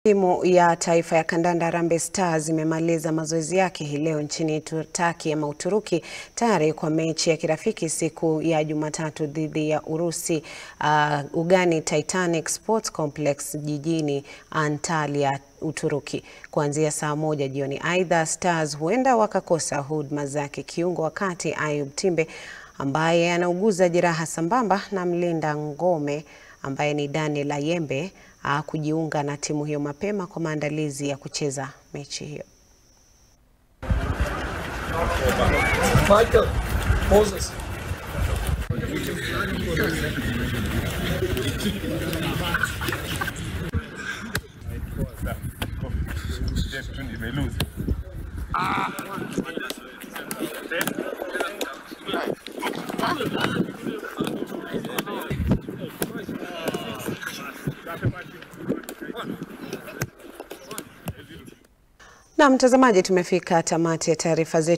Timu ya taifa ya kandanda Harambee Stars imemaliza mazoezi yake hii leo nchini Turkey ama Uturuki tayari kwa mechi ya kirafiki siku ya Jumatatu dhidi ya Urusi uh, ugani Titanic Sports Complex jijini Antalya, Uturuki kuanzia saa moja jioni. Aidha, Stars huenda wakakosa huduma zake kiungo wakati Ayub Timbe ambaye anauguza jeraha sambamba na mlinda ngome ambaye ni Daniel Ayembe uh, kujiunga na timu hiyo mapema kwa maandalizi ya kucheza mechi hiyo. Michael, Moses. Na mtazamaji, tumefika tamati ya taarifa zetu.